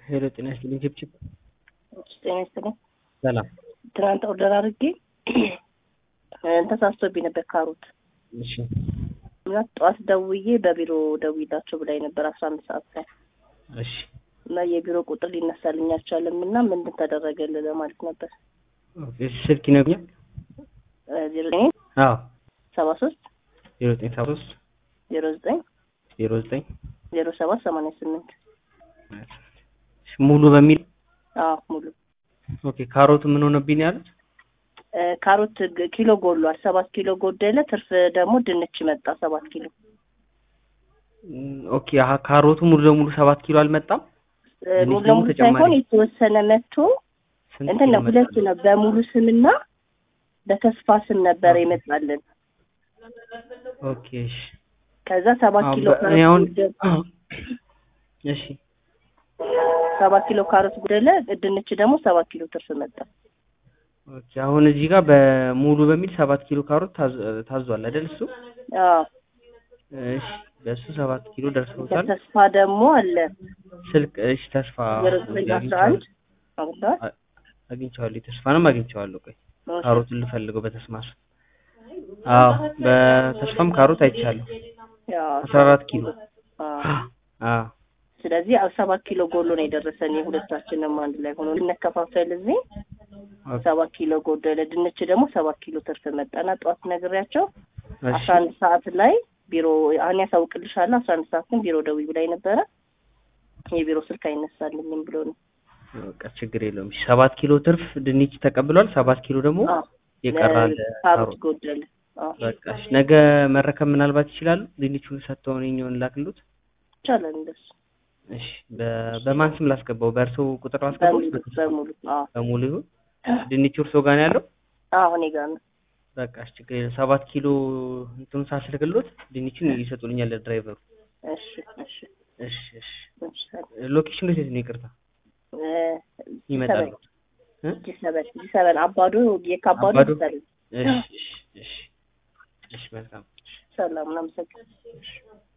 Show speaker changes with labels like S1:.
S1: ሄሎ ጤና ይስጥልኝ ችብችብ
S2: ጤና ይስጥልኝ።
S1: ሰላም
S2: ትናንት ኦርደር አድርጌ ተሳስቶብኝ ነበር ካሮት
S1: እሺ
S2: እና ጠዋት ደውዬ በቢሮ ደውይላቸው ብላኝ ነበር አስራ አንድ ሰዓት ላይ
S1: እሺ
S2: እና የቢሮ ቁጥር ሊነሳልኝ አልቻለም እና ምንድን ተደረገልህ ለማለት ነበር
S1: ኦኬ እሺ ስልክ ይነግኛል
S2: ዜሮ ዘጠኝ
S1: አዎ
S2: ሰባ ሶስት
S1: ዜሮ ዘጠኝ ሰባ ሶስት
S2: ዜሮ ዘጠኝ
S1: ዜሮ ዘጠኝ
S2: ዜሮ ሰባት ሰማንያ ስምንት
S1: ሙሉ በሚል
S2: አዎ ሙሉ
S1: ኦኬ ካሮቱ ምን ሆነብኝ ነው ያሉት
S2: እ ካሮት ግ- ኪሎ ጎሏል ሰባት ኪሎ ጎደለ ትርፍ ደግሞ ድንች መጣ ሰባት ኪሎ
S1: እም፣ ኦኬ አሀ ካሮቱ ሙሉ ለሙሉ ሰባት ኪሎ አልመጣም
S2: እ
S1: ድንች
S2: ሙሉ
S1: ደግሞ
S2: ለሙሉ
S1: ተጨማሪ
S2: ሳይሆን የተወሰነ መጥቶ
S1: ስንት
S2: እንትን
S1: ኪሎ
S2: ነው ሁለት
S1: መጣ?
S2: ነው በሙሉ ስምና በተስፋ ስም ነበር የመጣልን
S1: ኦኬ እሺ
S2: ከዛ ሰባት
S1: አሁን
S2: ኪሎ
S1: በ- እኔ አሁን
S2: ካሮት
S1: እሺ
S2: ሰባት ኪሎ ካሮት ጎደለ ድንች ደግሞ ሰባት ኪሎ ትርፍ መጣ
S1: ኦኬ አሁን እዚህ ጋር በሙሉ በሚል ሰባት ኪሎ ካሮት ታዝ- ታዟል አይደል እሱ
S2: አዎ
S1: እሺ በእሱ ሰባት ኪሎ ደርሰውታል
S2: በተስፋ ደግሞ አለ
S1: ስልክ እሺ ተስፋ
S2: ዜሮ ዘጠኝ አስራ አንድ አግኝተዋል
S1: አ- አግኝቼዋለሁ ተስፋንም አግኝቼዋለሁ ቆይ ካሮቱን ልፈልገው በተስማስ አዎ በተስፋም ካሮት አይቻለሁ
S2: ያው
S1: አስራ አራት ኪሎ
S2: አዎ
S1: አዎ
S2: ስለዚህ አዎ ሰባት ኪሎ ጎሎ ነው የደረሰን የሁለታችንም አንድ ላይ ሆኖ ልንከፋፈል እዚህ
S1: ኦኬ፣
S2: ሰባት ኪሎ ጎደለ ድንች ደግሞ ሰባት ኪሎ ትርፍ መጣና ጠዋት ነግሬያቸው
S1: እሺ
S2: አስራ አንድ ሰዓት ላይ ቢሮ አሁን ያሳውቅልሻለሁ አስራ አንድ ሰዓት ግን ቢሮ ደውይ ብላኝ ነበረ የቢሮ ስልክ አይነሳልኝም ብሎ ነው
S1: በቃ ችግር የለውም እሺ ሰባት ኪሎ ትርፍ ድንች ተቀብሏል ሰባት ኪሎ ደግሞ
S2: አዎ
S1: የቀራል
S2: ካሮት
S1: ካሮት
S2: ጎደለ አዎ
S1: በቃ እሺ ነገ መረከብ ምናልባት ይችላሉ ድንቹን ሰጥተውን የኛውን ላክሉት
S2: ይቻላል እንደሱ
S1: እሺ በ- በማን ስም ላስገባው በእርሶ ቁጥር ላስገባው
S2: በሙሉ በሙሉ አዎ
S1: በሙሉ ይሁን ድንቹ እርሶ ጋር ነው ያለው
S2: አዎ እኔ ጋር ነው
S1: በቃ እሺ ችግር የለም ሰባት ኪሎ እንትኑ ሳስልክሎት ድንቹን ይሰጡልኛል ለድራይቨሩ
S2: እሺ እሺ
S1: እሺ እሺ
S2: እሺ
S1: ሎኬሽኑ የት ነው ይቅርታ
S2: እ
S1: ይመጣሉ እ?
S2: ጂ ሰበን ጂ ሰበን አባዶ የካባዶ
S1: አባዶ?
S2: ጂ ሰበን
S1: እሺ እሺ እሺ እሺ መልካም
S2: ሰላም እናመሰግናለን